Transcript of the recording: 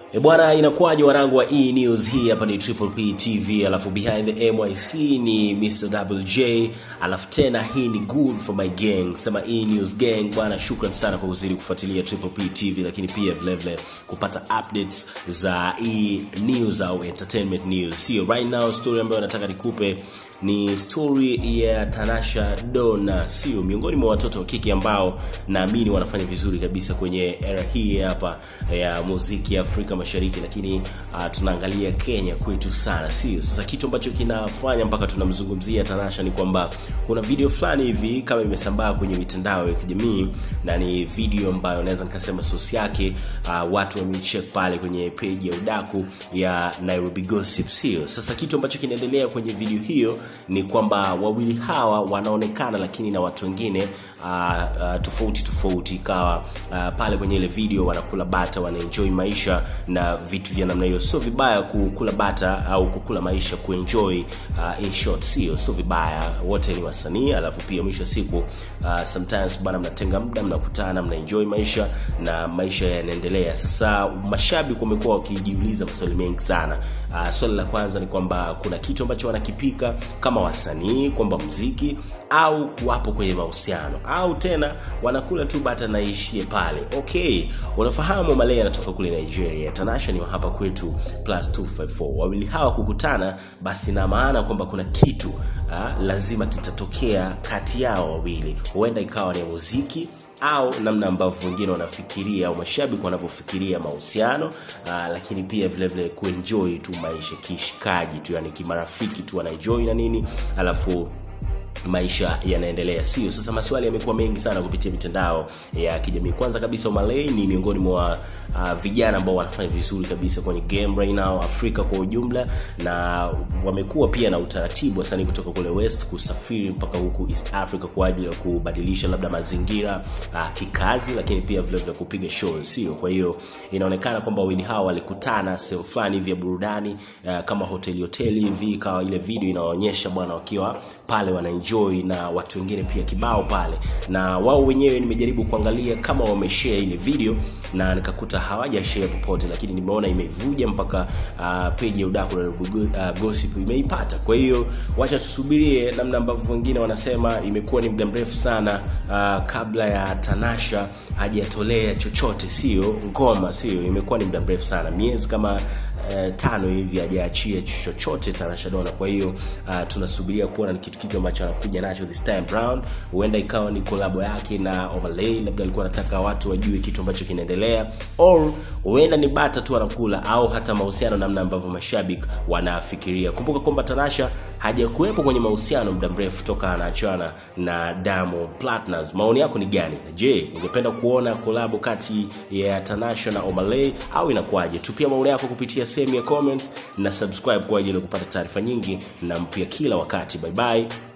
E bwana, inakuwaje warangu wa E News? Hii hapa ni Triple P TV, alafu behind the MYC ni Mr WJ, alafu tena hii ni good for my gang, sema E News gang bwana. Shukran sana kwa kuzidi kufuatilia Triple P TV, lakini pia vile vile kupata updates za E News au entertainment news. Sio right now, story ambayo nataka nikupe ni story ya Tanasha Donna, sio miongoni mwa watoto wa kike ambao naamini wanafanya vizuri kabisa kwenye era hii hapa ya muziki ya Afrika Mashariki, lakini uh, tunaangalia Kenya kwetu sana, sio? Sasa kitu ambacho kinafanya mpaka tunamzungumzia Tanasha ni kwamba kuna video fulani hivi kama imesambaa kwenye mitandao ya kijamii, na ni video ambayo naweza nikasema source yake uh, watu wameicheck pale kwenye page ya udaku ya Nairobi Gossip, sio? Sasa kitu ambacho kinaendelea kwenye video hiyo ni kwamba wawili hawa wanaonekana lakini na watu wengine uh, uh, tofauti tofauti, ikawa uh, pale kwenye ile video wanakula bata, wanaenjoy maisha na vitu vya namna hiyo. Sio vibaya kukula bata au kukula maisha, kuenjoy uh, in short, sio sio vibaya, wote ni wasanii, alafu pia mwisho wa siku uh, sometimes bana, mnatenga muda, mnakutana, mnaenjoy maisha na maisha yanaendelea. Sasa mashabiki wamekuwa wakijiuliza maswali mengi sana. Uh, swali la kwanza ni kwamba kuna kitu ambacho wanakipika kama wasanii kwamba mziki au wapo kwenye mahusiano au tena wanakula tu bata naishie pale. Okay, unafahamu Malay anatoka kule Nigeria, Tanasha ni wa hapa kwetu plus 254. Wawili hawa kukutana, basi na maana kwamba kuna kitu ha, lazima kitatokea kati yao wawili, huenda ikawa ni muziki au namna ambavyo wengine wanafikiria au mashabiki wanavyofikiria mahusiano uh, lakini pia vile vile kuenjoy tu maisha kishikaji tu, yani kimarafiki tu wanaenjoy na nini, alafu maisha yanaendelea, sio? Sasa maswali yamekuwa mengi sana kupitia mitandao ya kijamii. Kwanza kabisa, Omalay ni miongoni mwa uh, vijana ambao wanafanya vizuri kabisa kwenye game right now Afrika kwa ujumla, na wamekuwa pia na utaratibu wasanii kutoka kule West kusafiri mpaka huku East Africa kwa ajili ya kubadilisha labda mazingira uh, kikazi, lakini pia vile vile kupiga shows, sio? Kwa hiyo inaonekana kwamba wawili hawa walikutana sehemu fulani hivi ya burudani uh, kama hoteli hoteli hivi, ikawa ile video inaonyesha bwana wakiwa pale wana enjoy na watu wengine pia kibao pale, na wao wenyewe nimejaribu kuangalia kama wameshare ile video na nikakuta hawaja share popote, lakini nimeona imevuja mpaka uh, page ya udaku na uh, gossip imeipata. Kwa hiyo wacha tusubirie namna ambavyo wengine wanasema. Imekuwa ni muda mrefu sana uh, kabla ya Tanasha hajatolea chochote, sio ngoma, sio, imekuwa ni muda mrefu sana, miezi kama Uh, tano hivi hajaachia chochote Tanasha Donna. Kwa hiyo uh, tunasubiria kuona ni kitu kipi ambacho anakuja nacho this time round. Huenda ikawa ni kolabo yake na Omalay, labda alikuwa anataka watu wajue kitu ambacho kinaendelea, or huenda ni bata tu anakula, au hata mahusiano, namna ambavyo mashabiki wanafikiria. Kumbuka kwamba Tanasha hajakuwepo kwenye mahusiano muda mrefu toka anaachana na Diamond Platnumz. Maoni yako ni gani? Je, ungependa kuona kolabo kati ya Tanasha na Omalay au inakuwaje? Tupia maoni yako kupitia sehemu ya comments na subscribe kwa ajili ya kupata taarifa nyingi na mpya kila wakati. Bye bye.